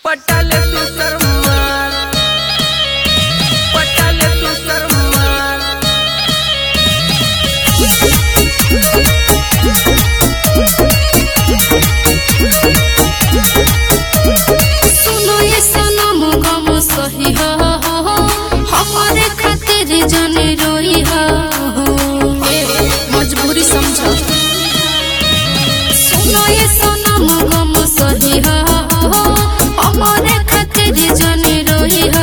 पटाल तू शर्मार पटाल तू शर्मार सुनो ये सनम गम सही हो हमारे खातिर जाने रोई हो ए, मजबूरी समझो सुनो ये सनम गम सही हो हमारे खातिर जाने रोई हो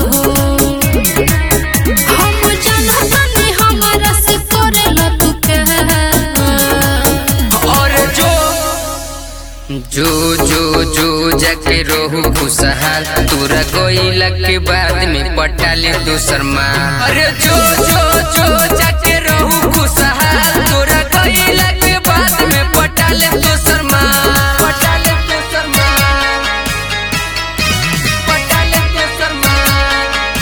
हम जानतानी हमारा से करेला तू प्यार और जो जो जो जो जाके रोहू खुशहाल तोरा गोइला के बाद में पटाले दोसर माल अरे जो जो जो जाके रोहू खुशहाल तोरा गोइला के बाद में पटाले दोसर माल पटाले दोसर माल पटाले दोसर माल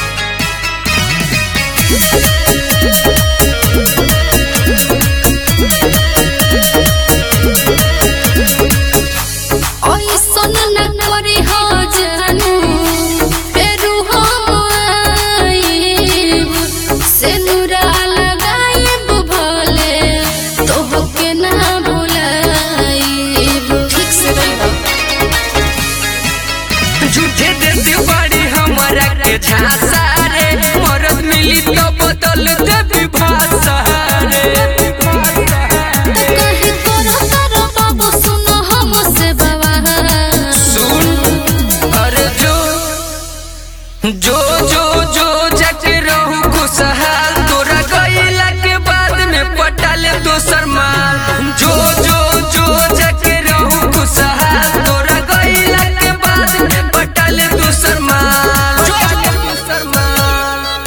ऐसन न करे हो जानू फेरू हम आइब से नुरा लगाइब भले तोहके ना भुलाइब ठीक से रहिबा झूठे देती बड़ी हमारा के झांसा रे मरद मिली तो बदल देती भाषा रे कहीं करो करो बाबू सुनो हमसे बवाल सुन अरे जो जो जो जो जाके रहू खुशहाल तोरा गईला के बाद में पटाले दोसर माल जो जो जो जाके रहू खुशहाल तोरा गईला के बाद में पटाले दोसर माल पटाले दोसर माल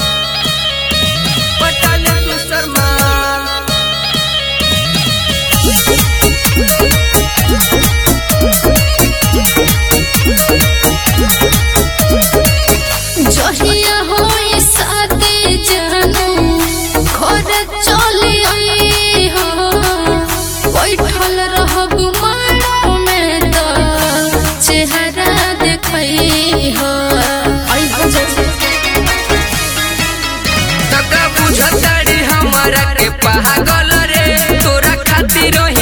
पटाले दोसर माल जहिया होई साथे जानू घर चले आई हो बैठल रहब माड़ो में तो चेहरा देखई हो आई हो तका बुझताड़ी हमारा के पागल रे तोरा खातिर